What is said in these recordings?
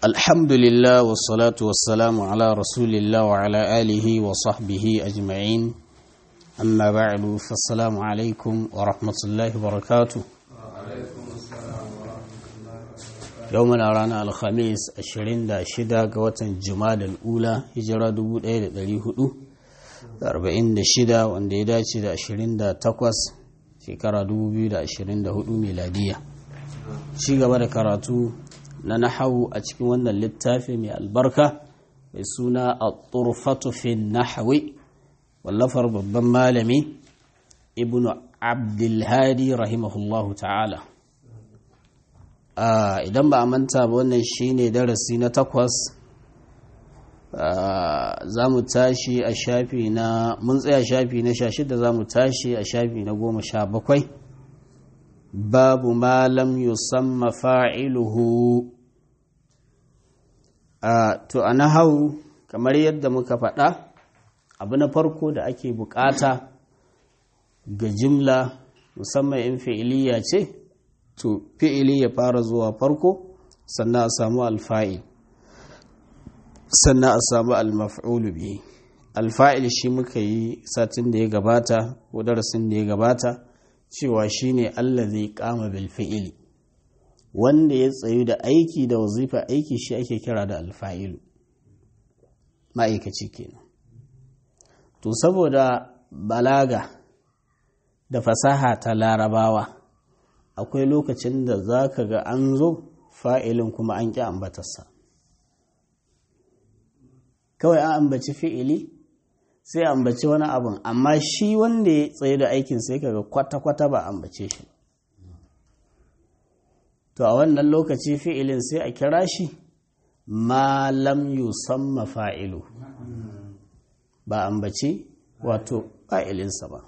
الحمد لله والصلاة والسلام على رسول الله وعلى آله وصحبه أجمعين أما بعد فالسلام عليكم ورحمة الله وبركاته يومنا رانا الخميس الشرين دا شدا قوة جماد الأولى هجرة دبو دا دلي هدو أربعين دا شدا وان دا دا شدا الشرين دا تقوس شكرا دبو بيو دا الشرين دا هدو ميلادية شيغا بدا كراتو na nahawu a cikin wannan littafi mai albarka mai suna a turfatu fi nahawi wallafar babban malami ibn abdulhadi rahimahullahu ta'ala idan ba a manta ba wannan shine darasi na takwas za mu tashi a shafi na mun tsaya shafi na sha shida za mu tashi a shafi na goma sha bakwai babu malam yusamma fa'iluhu to a nahau kamar yadda muka faɗa abu na farko da ake bukata ga jimla musamman in fi'iliya ce to fi'ili ya fara zuwa farko sannan a samu alfa'il sannan a samu almaf'ulu bihi alfa'il shi muka yi satin da ya gabata ko darasin da ya gabata cewa shine allazi qama bil fi'ili wanda ya tsayu da aiki da wazifa aiki shi ake kira da alfa'ilu ma'aikaci kenan to saboda balaga da fasaha ta larabawa akwai lokacin da za ka ga an zo fa'ilin kuma an ƙi ambatarsa kawai an ambaci fi'ili sai ambaci wani abin amma shi wanda ya tsaye da aikin sai kaga kwata-kwata ba ambace shi to a wannan lokaci fi'ilin sai a kira shi ma lam yusamma fa'ilu ba ambaci wato fa'ilinsa ba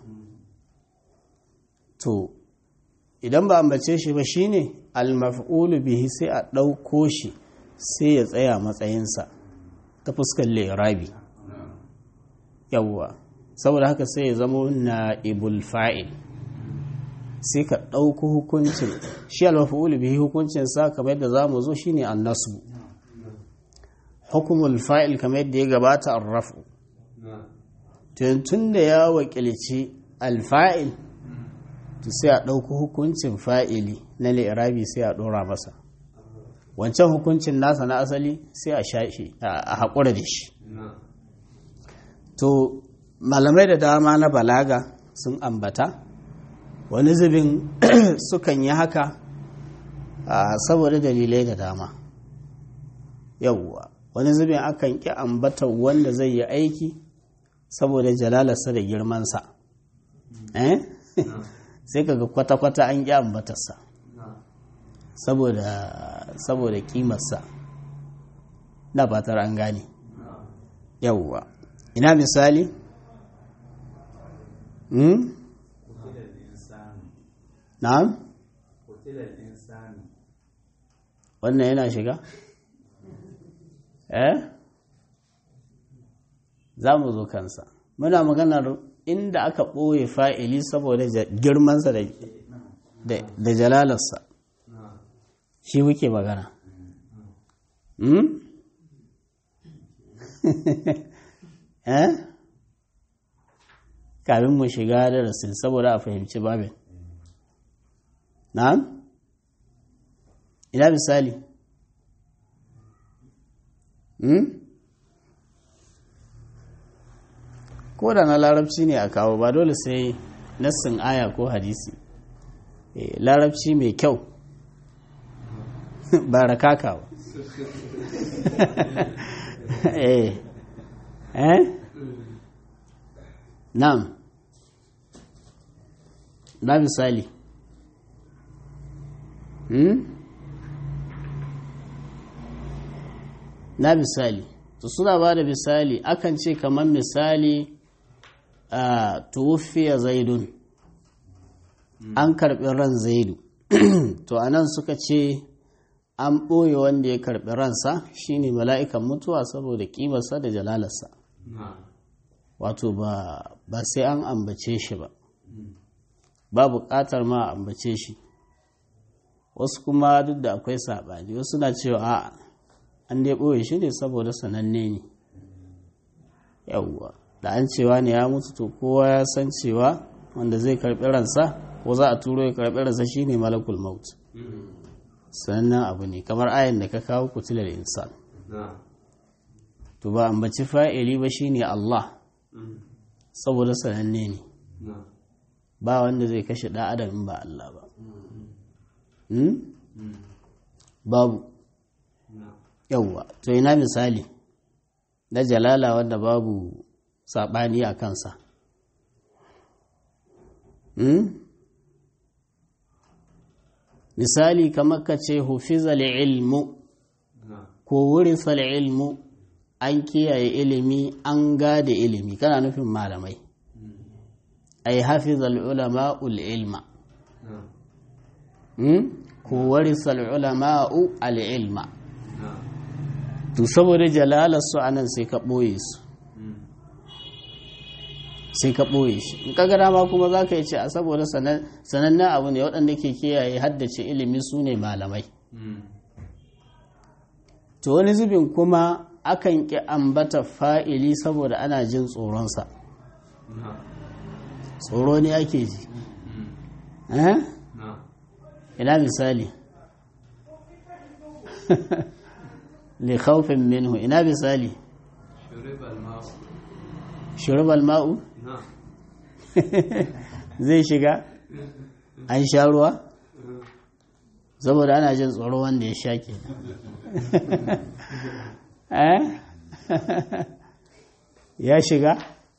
to idan ba ambace shi ba shine al-maf'ulu bihi sai a ɗauko shi sai ya tsaya matsayinsa ta fuskar lirabi yawwa saboda haka sai ya zama na ibul fa'il sai ka ɗauko hukuncin shi almafi'ul bihi hukuncin sa kamar yadda zamu zo shine annasu hukumul fa'il kamar yadda ya gabata arrafu tun da ya wakilci alfa'il to sai a ɗauko hukuncin fa'ili na li'irabi sai a ɗora masa wancan hukuncin nasa na asali sai a shashi a haƙura da shi to malamai da dama na balaga sun ambata wani zubin sukan yi haka saboda dalilai da dama yauwa wani zubin akan ƙi ambata wanda zai yi aiki saboda jalalarsa da girmansa sai kaga kwata-kwata an ƙi ambatarsa saboda ƙimarsa na fatar an gane yauwa ina misali hmm? na'am wannan yana shiga eh za mu zo kansa muna maganar inda aka ɓoye fa'ili saboda girmansa da jalalarsa shi muke magana eh kafin mu shiga da rasul saboda a fahimci babin na'am ina misali hmm? ko da na larabci ne a kawo ba dole sai nassin aya ko hadisi e, larabci mai kyau ba rakaka ba eh eh na'am na misali hmm? na misali to suna ba da misali akan ce kamar misali a tuwufiya zaidun an karɓi ran zaidu to anan suka ce an ɓoye wanda ya karɓi ransa shine mala'ikan mutuwa saboda ƙimarsa da jalalarsa wato ba sai an ambace shi ba ba buƙatar ma ambace shi wasu kuma duk da akwai saɓani wasu na cewa a an dai ɓoye shi ne saboda sananne ne yawwa da an cewa ne ya mutu to kowa ya san cewa wanda zai karɓi ransa ko za a turo ya karɓi ransa shine malakul maut sannan abu ne kamar ayin da ka kawo kutilar insan to ba ambaci fa'ili ba shine Allah saboda sananne ne ba wanda zai kashe ɗan adam in ba Allah ba babu yauwa to ina misali na jalala wanda babu saɓani a kansa misali kamar ka ce hufizal ilmu ko wurisal ilmu an kiyaye ilimi an gada ilimi kana nufin malamai ai hafizal ulama ul ilma ko warisal ulama'u al ilma to saboda jalalarsu a nan sai ka ɓoye su sai ka ɓoye shi in ka gada ma kuma za ka yi ce a saboda sanannen abu ne waɗanda ke kiyaye haddace ilimi su ne malamai to wani zubin kuma akan ƙi ambata fa'ili saboda ana jin tsoronsa tsoro ne ake ji ina misali li khawfin minhu ina misali shuribal ma'u zai shiga an sha ruwa saboda ana jin tsoro wanda ya sha ke ya shiga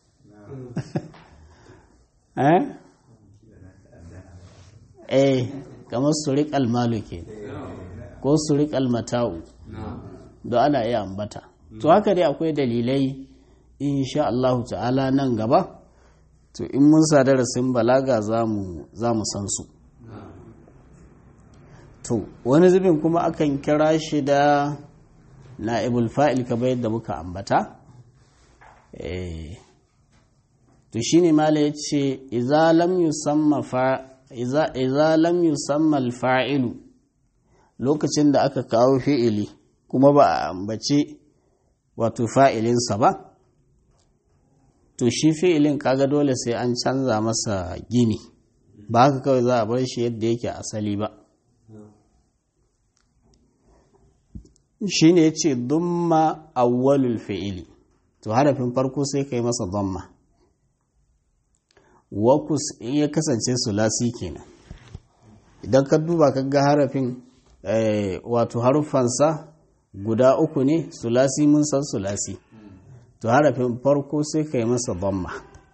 eh kamar surik almalu ke ko surik almata'u da ana iya ambata to haka dai akwai dalilai insha Allah ta'ala nan gaba to in mun sa darasin balaga za mu san su to wani zubin kuma akan kira shi da na'ibul fa'il kamar yadda muka ambata to shine mala yace idza lam yusamma fa idza lam yusamma al-fa'ilu lokacin da aka kawo fi'ili kuma ba a ambace wato fa'ilinsa ba to shi fi'ilin kaga dole sai an canza masa gini ba haka kawai za a bar shi yadda yake asali ba shi ne ce dumma awwalul fi'ili to harafin farko sai ka yi masa dumma wakus in ya kasance sulasi kenan idan ka duba ka ga harafin wato haruffansa guda uku ne sulasi mun san sulasi to harafin farko sai ka yi masa damma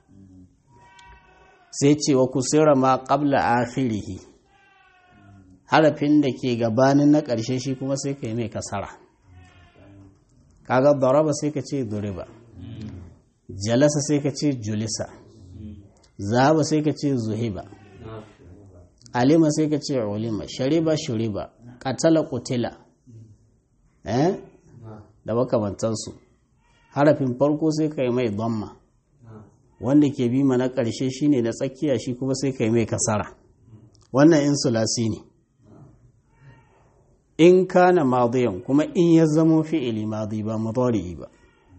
sai ce wa kusura ma qabla akhirihi harafin da ke gabanin na ƙarshe shi kuma sai ka yi mai kasara kaga daraba sai ka ce duriba jalasa sai ka ce julisa zahaba sai ka ce zuhiba alima sai ka ce ulima shariba shuriba katala kutila eh da makamantansu harafin farko sai ka yi mai damma wanda ke bi mana ƙarshe shine na tsakiya shi kuma sai ka yi mai kasara wannan in sulasi ne in kana madiyan kuma in ya zamo fi'ili madi ba mudari'i ba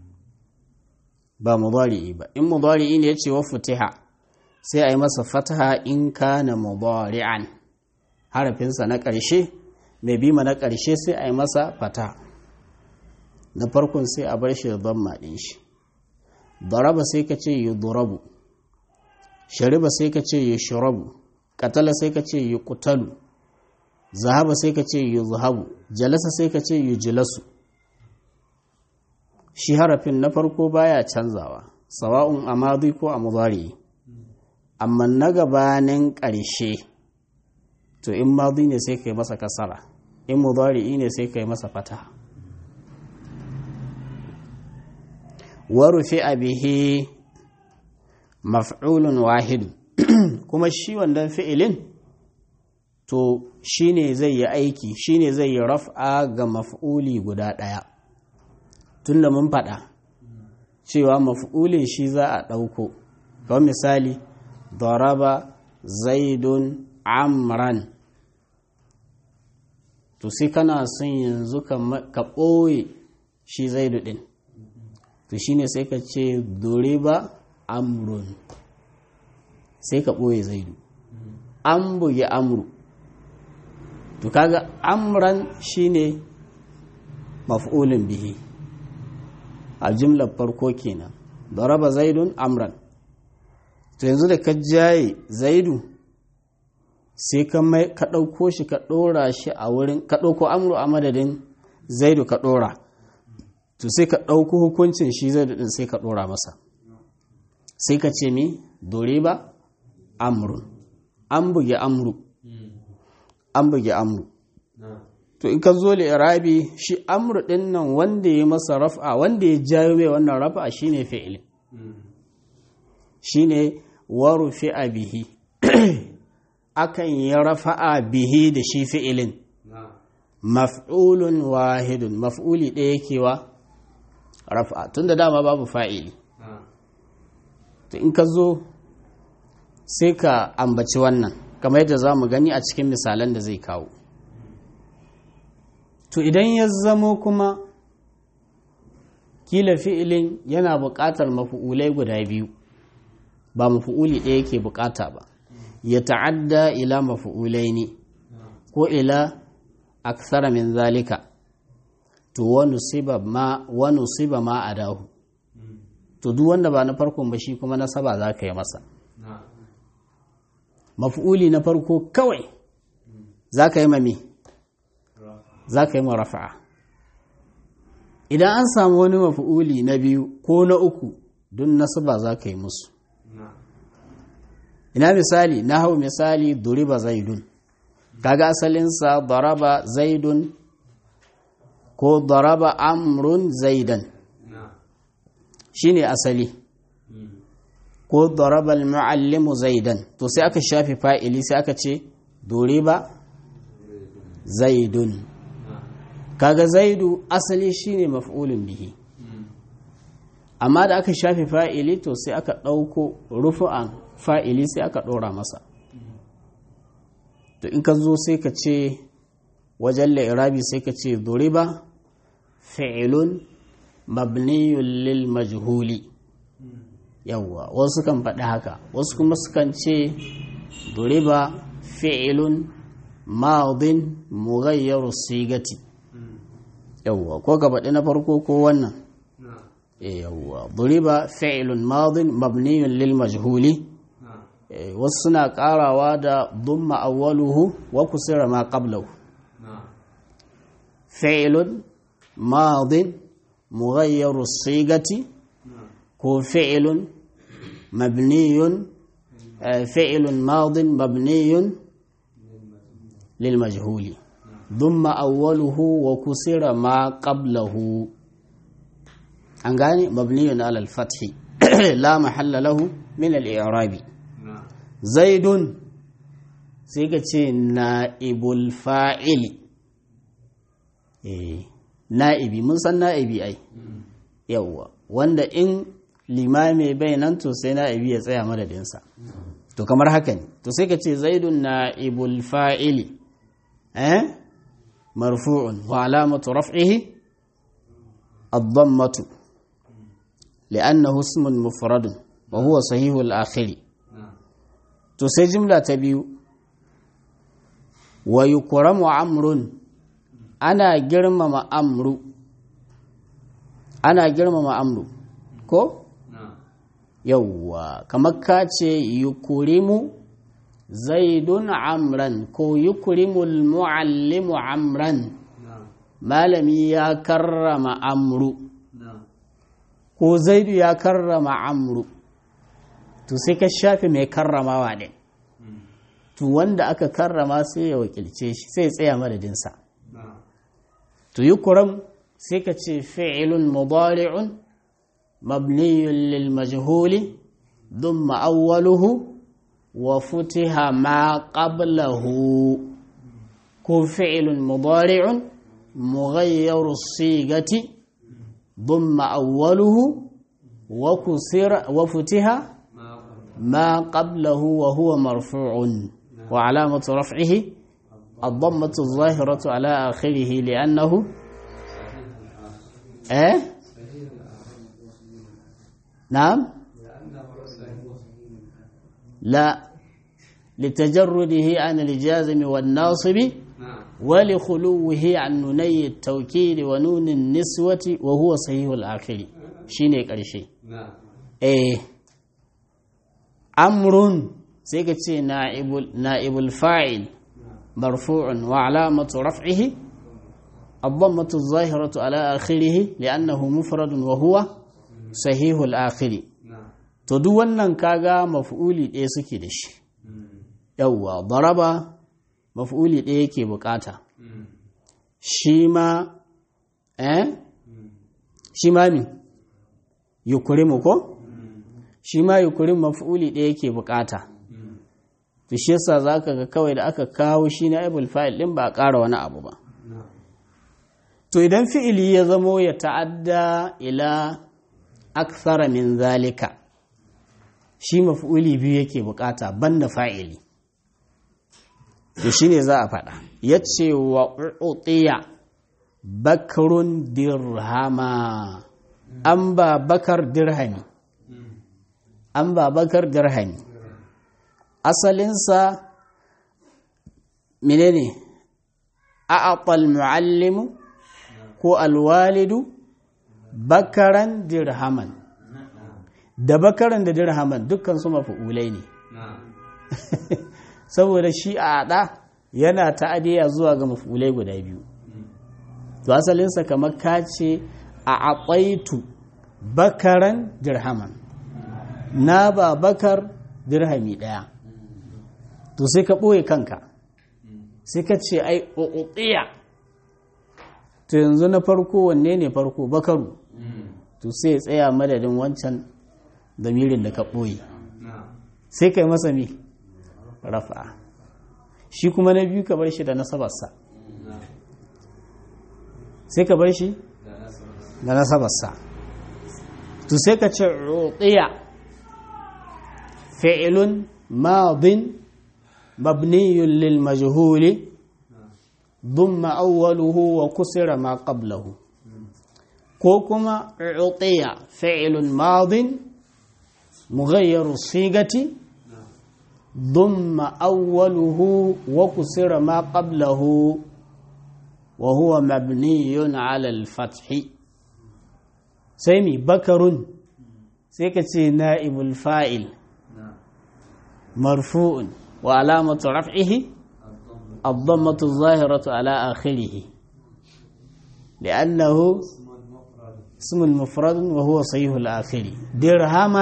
ba mudari'i ba in mudari'i ne ya ce wa futiha sai a yi masa fataha in kana mudari'an harafinsa na ƙarshe mai bi na ƙarshe sai a yi masa fataha na farkon sai a bar shi da damma ɗin shi daraba sai ka ce yi durabu shariba sai ka ce yi shirabu katala sai ka ce yi kutalu zahaba sai ka ce yi zahabu jalasa sai ka ce yi jilasu shi harafin na farko baya canzawa sawa'un a madi ko a mudari amma na gabanin ƙarshe to in madi ne sai ka yi masa kasara in mudari ne sai ka yi masa fataha warufi bihi maf'ulun wahidu kuma shi wannan fi'ilin to shine zai yi aiki shine zai yi raf'a ga maf'uli guda ɗaya tunda mun faɗa cewa maf'ulin shi za a ɗauko kawai misali daraba zaidun amran to sai kana son yanzu ka ɓoye shi zaidu ɗin to shine sai ka ce duriba amrun sai ka ɓoye zaidu an buge amru to kaga amran shine maf'ulin bihi a jimlar farko kenan daraba zaidun amran to yanzu da ka jaye zaidu sai ka mai ka ɗauko shi ka ɗora shi a wurin ka ɗauko amru a madadin zaidu ka ɗora to sai ka ɗauko hukuncin shi zaidu ɗin sai ka ɗora masa sai ka ce mi dore ba amrun an buge amru an buge amru to in ka zo irabi shi amru ɗin nan wanda ya masa raf'a wanda ya jayo mai wannan raf'a shine fi'ilin shine warufi a bihi akan yi rafa'a bihi da shi fi'ilin maf'ulun wahidun maf'uli ɗaya yake wa rafa'a tun da dama babu fa'ili to in ka zo sai ka ambaci wannan kamar yadda za mu gani a cikin misalan da zai kawo to idan ya zamo kuma kila fi'ilin yana buƙatar mafi'ulai guda biyu ba mafi'uli ɗaya yake buƙata ba ya ta'adda ila mafi'ulai ne ko ila aksara min zalika to wani siba ma wani siba ma a dahu to duk wanda ba na farkon ba shi kuma nasaba za ka yi masa mafi'uli na farko kawai za ka yi mami za ka yi ma rafa'a idan an samu wani mafi'uli na biyu ko na uku don nasaba za ka yi musu ina misali na hau misali duriba zaidun kaga asalinsa daraba zaidun ko daraba amrun zaidan shine asali ko daraba al-muallimu zaidan to sai aka shafi fa'ili sai aka ce duriba zaidun kaga zaidu asali shine maf'ulun bihi amma da aka shafi fa'ili to sai aka ɗauko rufu'an fa'ili sai aka ɗora masa to in ka zo sai ka ce wajen la'irabi sai ka ce duriba fi'ilun mabniyun lil majhuli yawwa wasu kan faɗi haka wasu kuma sukan ce duriba fi'ilun madin mughayyaru sigati yawwa ko ka faɗi na farko ko wannan yawwa duriba fi'ilun madin mabniyun lil majhuli wasu suna karawa da dumma awwaluhu wa kusira ma qablahu fi'lun madin mughayyaru sigati ko fi'lun mabniyun fi'lun madin mabniyun lil majhuli dumma awwaluhu wa kusira ma qablahu an gane mabniyun ala al-fathi la mahalla lahu min al-i'rabi zaidun sai ka ce na'ibul fa'ili na'ibi mun san na'ibi ai yawwa wanda in limami bai nan to sai na'ibi ya tsaya madadinsa to kamar haka ne to sai ka ce zaidun na'ibul fa'ili eh marfu'un wa alamatu raf'ihi الضمة لأنه اسم مفرد وهو صحيح الآخر to sai jimla ta biyu wa yukramu amrun ana girmama amru ana girmama amru ko yawwa kamar ka ce yukurimu zaidun amran ko yukurimul muallimu amran malami ya karrama amru ko zaidu ya karrama amru to sai ka shafe mai karramawa ɗin to wanda aka karrama sai ya wakilce shi sai ya tsaya madadinsa to yi kuram sai ka ce fi'ilun mudari'un mabniyun lil majhuli thumma awwaluhu wa futiha ma qablahu ko fi'ilun mudari'un mughayyaru sigati thumma awwaluhu wa kusira wa futiha ما قبله وهو مرفوع وعلامة رفعه الضمة الظاهرة على آخره لأنه إيه نعم لا لتجرده عن الجازم والناصب ولخلوه عن نوني التوكيد ونون النسوة وهو صحيح الآخر شيني قرشي إيه أمر سيكتي نائب نائب الفاعل مرفوع وعلامة رفعه الضمة الظاهرة على آخره لأنه مفرد وهو صحيح الآخر to duk wannan kaga maf'uli ɗaya suke da shi yawwa daraba maf'uli ɗaya yake bukata shi ma eh shi ma min yukurimu ko shi ma yukurim maf'uli ɗaya yake bukata to shi yasa zaka ga kawai da aka kawo shi na ibul fa'il din ba a ƙara wani abu ba to idan fi'ili ya zamo ya ta'adda ila akthara min zalika shi maf'uli biyu yake bukata banda fa'ili to shine za a faɗa yace wa utiya bakrun dirhama an ba bakar dirhami an ba bakar dirhami asalinsa menene a'aqal muallimu ko alwalidu bakaran dirhaman da bakaran da dirhaman dukkan su mafi'ulai ne saboda shi a ada yana ta'adiya zuwa ga mafi'ulai guda biyu to asalinsa kamar ka ce a aƙaitu bakaran dirhaman na ba bakar dirhami ɗaya to sai ka ɓoye kanka sai ka ce ai ƙoƙoƙiya to yanzu na farko wanne ne farko bakaru to sai ya tsaya madadin wancan damirin da ka ɓoye sai ka yi masa mi rafa shi kuma na biyu ka bar shi da nasabarsa sai ka bar shi da nasabarsa to sai ka ce ruɗiya fi'ilun madin mabniyun lil majhuli ضم أوله وكسر ما قبله كوكما عطي فعل ماض مغير الصيغة ضم أوله وكسر ما قبله وهو مبني على الفتح سيمي بكر سيكتي نائب الفائل مرفوع وعلامة رفعه الضمة الظاهرة على آخره لأنه اسم المفرد وهو صحيح الآخر درهم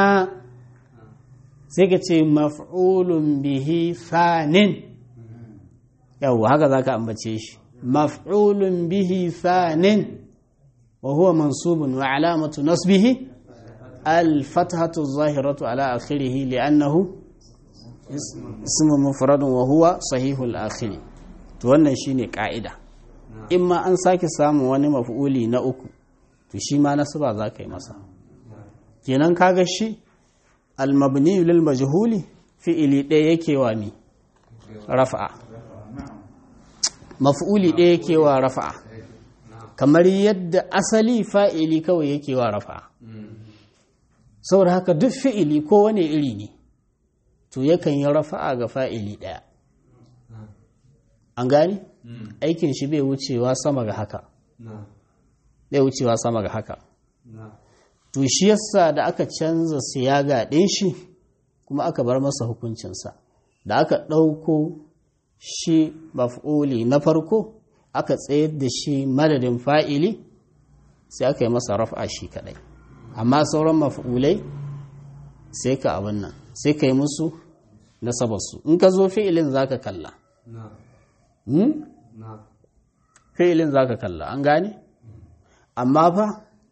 سيكتي مفعول به ثان يو هكذا كأنبتشيش مفعول به ثان وهو منصوب وعلامة نصبه الفتحة الظاهرة على آخره لأنه اسم مفرد وهو صحيح الآخر to wannan shine ka'ida in ma an sake samun wani maf'uli na uku to shi ma nasaba za ka yi masa kenan kaga shi almabni lil majhuli fi'ili ɗaya yake wa mi rafa'a maf'uli ɗaya yake wa rafa'a kamar yadda asali fa'ili kawai yake wa rafa'a saboda haka duk fi'ili ko wani iri ne to yakan yi rafa'a ga fa'ili ɗaya an gani aikin shi bai wucewa sama ga haka bai wucewa sama ga haka to shi yasa da aka canza siyaga ɗin shi kuma aka bar masa hukuncinsa da aka ɗauko shi maf'uli na farko aka tsayar da shi madadin fa'ili sai aka yi masa rafa shi kaɗai amma sauran maf'ulai sai ka abin nan sai ka yi musu nasabarsu in ka zo fi'ilin za ka kalla fi'ilin za ka kalla an gane amma fa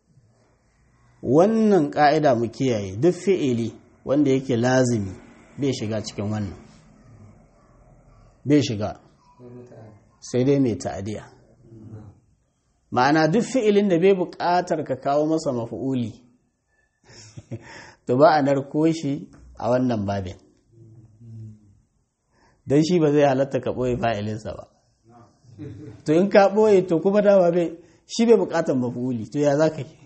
wannan ƙa'ida mu kiyaye duk fi'ili wanda yake lazimi bai shiga cikin wannan bai shiga sai dai mai ta'adiya ma'ana duk fi'ilin da bai buƙatar ka kawo masa mafi'uli to ba a narko shi a wannan babin don shi ba zai halatta ka ɓoye fa'ilinsa ba to in ka ɓoye to kuma dama bai shi bai buƙatar mafuli to ya za ka yi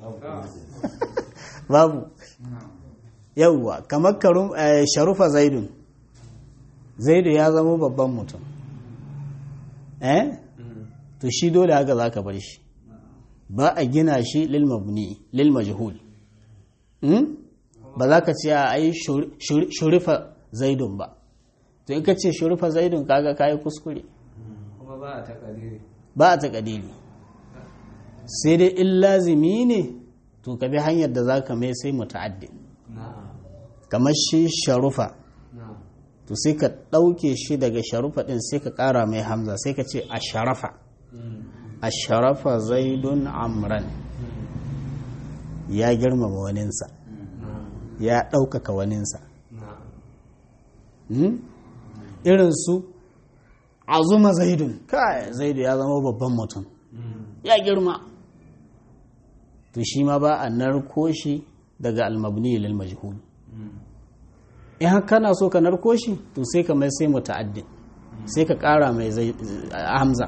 babu yauwa kamar sharufa zaidun zaidu ya zama babban mutum eh to shi dole haka za ka bar shi ba a gina shi lil mabni lil majhul ba za ka ce a ai shurifa zaidun ba to in ka ce shurifa zaidun kaga kayi kuskure kuma ba a takadiri ba a takadiri sai dai in lazimi ne to ka bi hanyar da za ka mai sai muta'addi kamar shi sharufa to sai ka ɗauke shi daga sharufa ɗin sai ka ƙara mai hamza sai ka ce a sharafa a sharafa zaidun amran ya girmama waninsa ya ɗaukaka waninsa irin su azuma zaidun kai zaidu ya zama babban mutum ya girma to shi ma ba a narko shi daga almabni lil majhul in haka kana so ka narko shi to sai ka mai sai muta'addin sai ka ƙara mai hamza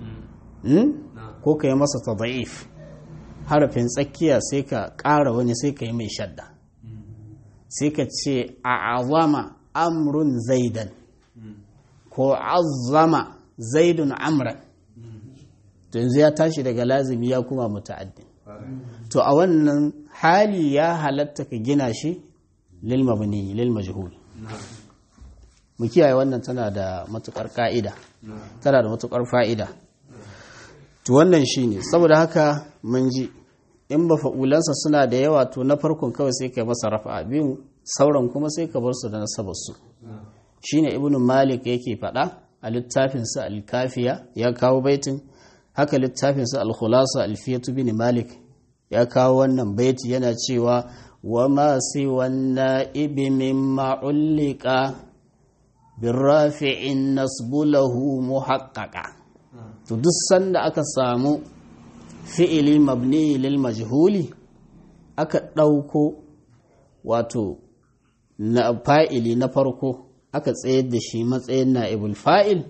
ko ka yi masa tada'if harafin tsakiya sai ka ƙara wani sai ka yi mai shadda sai ka ce a azama amrun zaidan ko azama zaidun amran to yanzu ya tashi daga lazimi ya kuma muta'addin to a wannan hali ya halatta ka gina shi lil mabni lil majhul mu kiyaye wannan tana da matukar ka'ida tana da matukar fa'ida to wannan shine saboda haka mun ji in ba fa'ulansa suna da yawa to na farkon kawai sai ka masa rafa biyu sauran kuma sai ka bar su da nasabar su shine ibnu malik yake faɗa a littafinsa al-kafiya ya kawo baitin haka littafinsa al-khulasa al-fiyatu bin malik ya kawo wannan baiti yana cewa wa ma siwanna ibi mimma ullika birrafi'in nasbulahu muhaqqaqa to duk sanda aka samu fi'ili mabni lil majhuli aka ɗauko wato na fa'ili na farko aka tsayar da shi matsayin na'ibul fa'il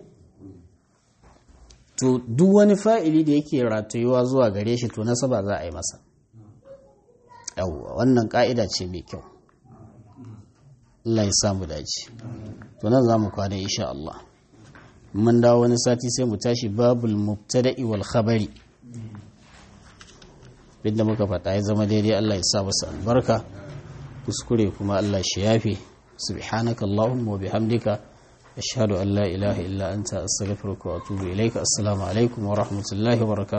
to duk wani fa'ili da yake ratayuwa zuwa gare shi to nasaba za a yi masa yawwa wannan ka'ida ce mai kyau Allah ya samu dace to nan za mu kwana insha Allah mun dawo wani sati sai mu tashi babul mubtada'i wal khabari binda muka faɗa ya zama daidai Allah ya sa masa albarka kuskure kuma Allah shi yafe subhanaka allahumma wa bihamdika ashhadu an la ilaha illa anta astaghfiruka wa atubu ilaika assalamu alaikum wa rahmatullahi wa barakatuh